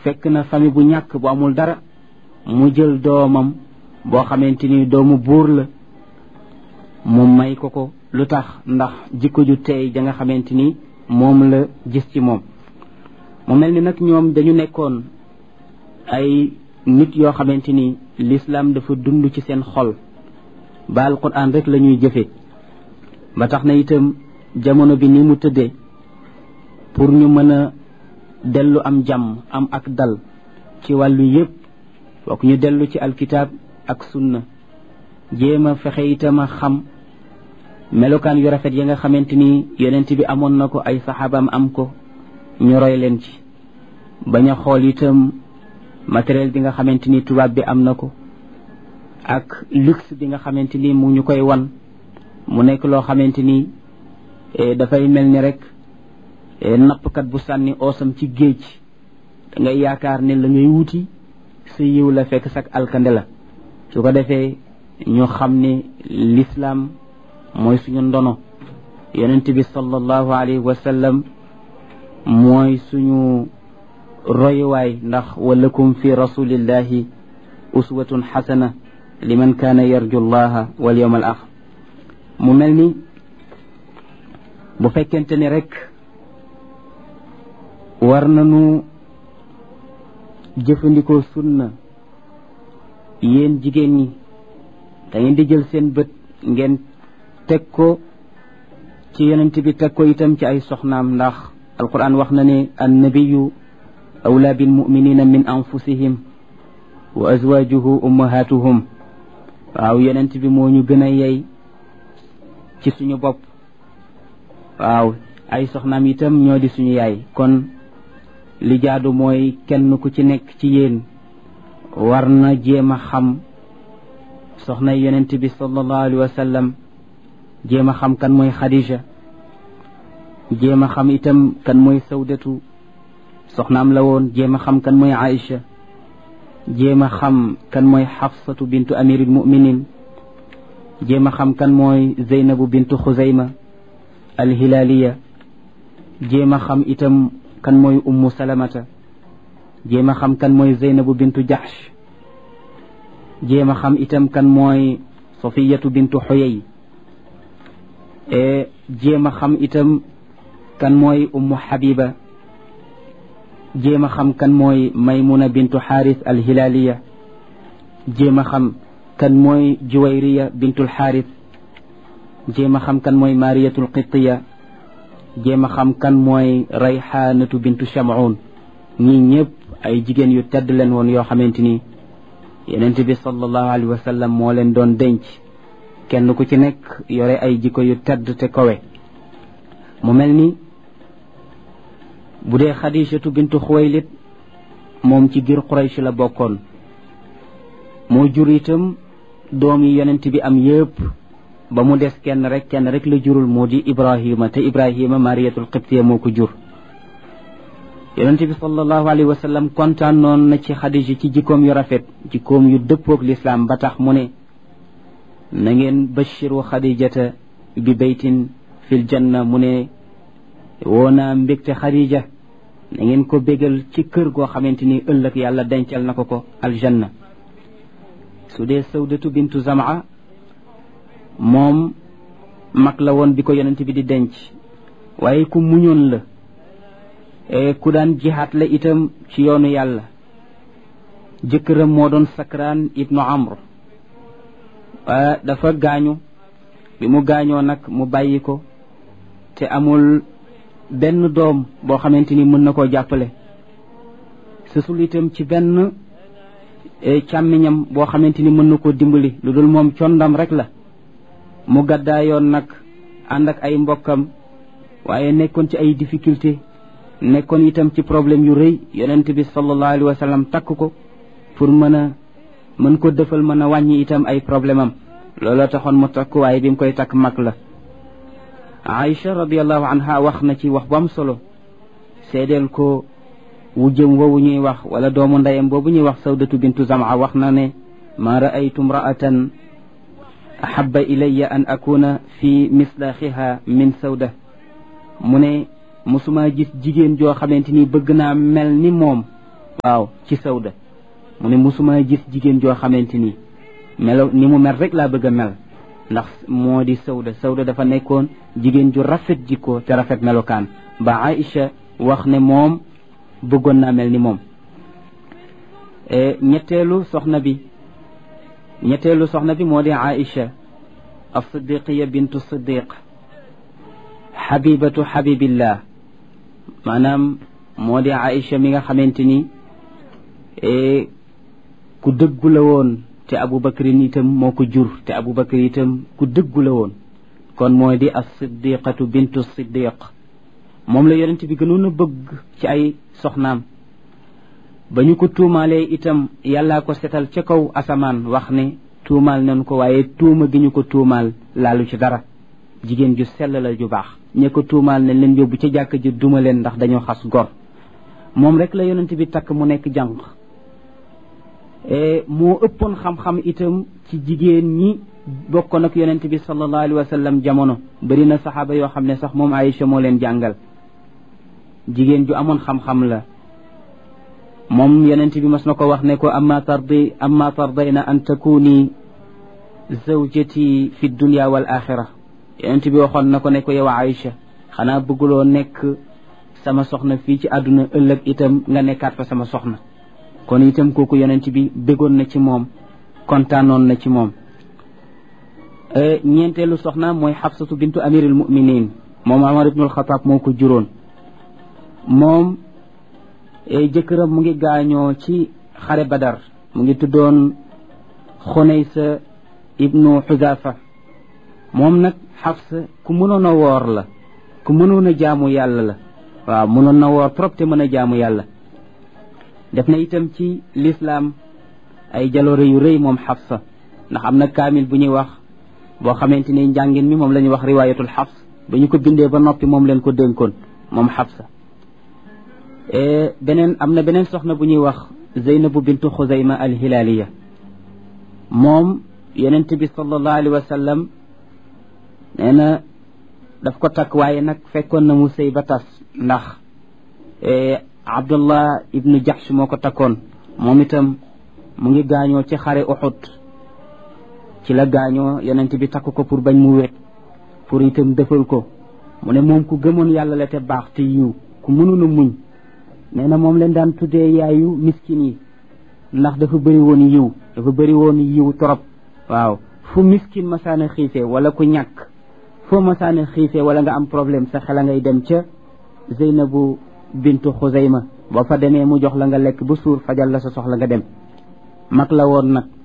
fekk na famille bu ñàkk bu amul dara mu jël doomam boo xamante ni doomu buur la mu may ko ko lu tax ndax jikko ju tey ja nga xamante ni moom la gis ci moom mu mel ni nag ñoom dañu nekkoon ay nit yoo xamante ni lislaam dafa dund ci seen xol ba alquran rek la ñuy jëfe ba tax na itam jamono bi ni mu tëddee pour ñu mën a dellu am jàmm am ak dal ci wàllu yépp foog ñu dellu ci alkitab ak sunna jéem a fexe itam a xam melokaan yu rafet ya nga xamante ni yonent bi amoon na ko ay saxaabaam am ko ñu roy leen ci bañ a xool itam matériel bi nga xamante ni tubaab bi am na ko ak luxe bi nga xamante ni mu ñu koy wan mu nekk loo xamante ni dafay mel ni rek nappkat bu sànni oosam ci géej da ngay yaakaar ne la ngay wuti sa yiw la fekk sak alkande la su ko defee ñu xam ne lislaam mooy suñu ndono yonent bi sallallahu alayhi wa sallam mooy suñu royuwaay ndax walakum fi rasulillahi uswatun xasana liman kaana yarju llaha wal yawm al axir mu mel ni bu fekkente ni rek war nañu jëfandikoo sunna yéen jigéen ñi da ngeen di jël seen bët ngeen teg ko ci yonent bi teg ko itam ci ay soxnaam ndax alquran wax na ne annabiyu awla bil muminina min anfusihim wa azwajuhu ummahatuhum waaw yonent bi moo ñu gën a yey ci suñu bopp waaw ay soxnaam itam ñoo di suñu yaay kon li jaadu mooy kenn ku ci nekk ci yéen war na jéem a xam soxna yonent bi sallallahu alayhi wa sallam jéem a xam kan mooy Khadija jéem a xam itam kan mooy sawdatu soxnaam la woon jéem a xam kan mooy Aïcha jéem a xam kan mooy Xafsatu bintu amiril muminin jéem a xam kan mooy Zeynabu bintu Xuzayma alhilaaliya jéem a xam itam kan mooy ummu salamata jéem a xam kan mooy Zeynabu bintu Jaxsh jéem a xam itam kan mooy Sofiyatu bintu Xuyay jéem a xam itam kan mooy ummu Habiba jéem a xam kan mooy Maymuna bintu Xaaris alhilaaliya jéem a xam kan mooy Juwayriya bintul Xaaris jéem a xam kan mooy Mariyatul Qibtiya jéem a xam kan mooy Rayxaanatu bintu Shamoun ñii ñëpp ay jigéen yu tedd leen woon yoo xamante ni Yonent bi sallallahu alayhi wa sallam moo leen doon denc kenn ku ci nekk yore ay jikko yu tedd te kowe mu mel ni bu dee Xadijatu bintu Xuwaylid moom ci biir Quraysh la bokkoon moo jur itam doom yi Yonent bi am yëpp ba mu des kenn rek kenn rek la jurul moo di Ibrahima te Ibrahima Mariyatul Qibtiya moo ko jur yonent bi sallallahu alayhi wa sallam kontaan noon na ci Xadija ci jikkoom yu rafet jikkoom yu dëppoog lislaam ba tax mu ne na ngeen bashiru Xadijata bi baytin fil janna mu ne woo naa mbégte Xadija na ngeen ko bégal ci kër goo xamante ni ëllëg yàlla dencal na ko ko aljanna su dee Sawdatu bintu Zamaa moom mag la woon bi ko yonent bi di denc waaye ku muñoon la ku daan jihaat la itam ci yoonu yàlla jëkkëram moo doon sakraan ibnu amr dafa gaañu bi mu gaañoo nag mu bàyyi ko te amul benn doom boo xamante ni mën na koo jàppale sësul itam ci benn càmmiñam boo xamante ni mën na koo dimbali lu dul moom condam rek la mu gàddaayoon nag ànd ak ay mbokkam waaye nekkoon ci ay difficulté nekkoon itam ci problème yu rëy yonent bi sallallahu alayhi wa sallam takk ko pour mën a mën ko defal mën a wàññi itam ay problème am looloo taxoon mu takk waaye bi mu koy takk mag la Aïcha radiallahu anha wax na ci wax bu am solo seedeel ko wujjëm woowu ñuy wax wala doomu ndeyam boobu ñuy wax sawdatu bintu zama wax na ne ma raaytu mraatan ahaba ilaya an akuna fi mislaxiha min sawda mu ne musuma gis jigéen joo xamante ni bëgg naa mel ni moom waaw ci sawda mu ne musuma gis jigéen joo xamante ni melo ni mu mel rek laa bëgg a mel ndax moo di sawda sawda dafa nekkoon jigéen ju rafet jikko te rafet melokaan ba Aïcha wax ne moom bëggoon naa mel ni moom ñetteelu soxna bi ñetteelu soxna bi moo di Aïcha as-siddiqiya bintu siddiq xabibatu xabibillah maanaam moo di Aïcha mi nga xamante ni ku dëggu la woon te Abubakrin itam moo ko jur te Abubakar itam ku dëggu la woon kon moo di as-siddiqatu bintu siddiq moom la yonent bi gënoon a bëgg ci ay soxnaam ba ñu ko tuumaalee itam yàllaa ko setal ca kaw asamaan wax ne tuumaal nañu ko waaye tuuma gi ñu ko tuumaal laalu ci dara jigéen ju sell la ju baax ñe ko tuumaal ne leen yóbbu ca jàkk ji duma leen ndax dañoo xas gor moom rek la yonent bi takk mu nekk jànq moo ëppoon xam-xam itam ci jigéen ñi bokkoon ak yonent bi sallallahu alayhi wa sallam jamono bari na saxaaba yoo xam ne sax moom Aïcha moo leen jàngal jigéen ju amoon xam-xam la moom yonent bi mas na ko wax ne ko amma tardi amma tardayna an takuni zawjati fi dunya wal axira yonent bi waxoon na ko ne ko yow Aïcha xanaa bëgguloo nekk sama soxna fii ci àdduna ëllëg itam nga nekkaat fa sama soxna kon itam kooku yonent bi bëggoon na ci moom kontaanoon na ci moom ñeenteelu soxna mooy xabsatu bintu amiril muminin moom Umar ibnul Xataab moo ko juróon moom jëkkëram mu ngi gaañoo ci xare badar mu ngi tuddoon xunaysa ibnu xudaafa moom nag xafsa ku mënoon a woor la ku mënoon a jaamu yàlla la waaw mënoon na woor trop te mën a jaamu yàlla def na itam ci lislaam ay jaloore yu rëy moom xafsa ndax am na kaamil bu ñuy wax boo xamante ni njàngin mi moom la ñuy wax riwaayatul xafs ba ñu ko bindee ba noppi moom leen ko dénkoon moom xafsa beneen am na beneen soxna bu ñuy wax zeynabu bintu xuzayma alhilaaliya moom yonent bi sallallahu alayhi wa sallam nee na daf ko takk waaye nag fekkoon na mu sëy ba tas ndax abdullah ibnu jahsh moo ko takkoon moom itam mu ngi gaañoo ci xare uxud ci la gaañoo yonent bi takk ko pour bañ mu wet pour itam defal ko mu ne moom ku gëmoon yàlla la te baax te yiw ku mënuna muñ nee na moom leen daan tuddee yaayu miskin yi ndax dafa bëri woon yiw dafa bëri woon yiw trop waaw fu miskin masaana xiifee wala ku ñàkk foo masaana xiifee wala nga am problème sa xel a ngay dem ca Zeynabu bintu Xuzayma boo fa demee mu jox la nga lekk ba suur fajal la sa soxla nga dem mag la woon nag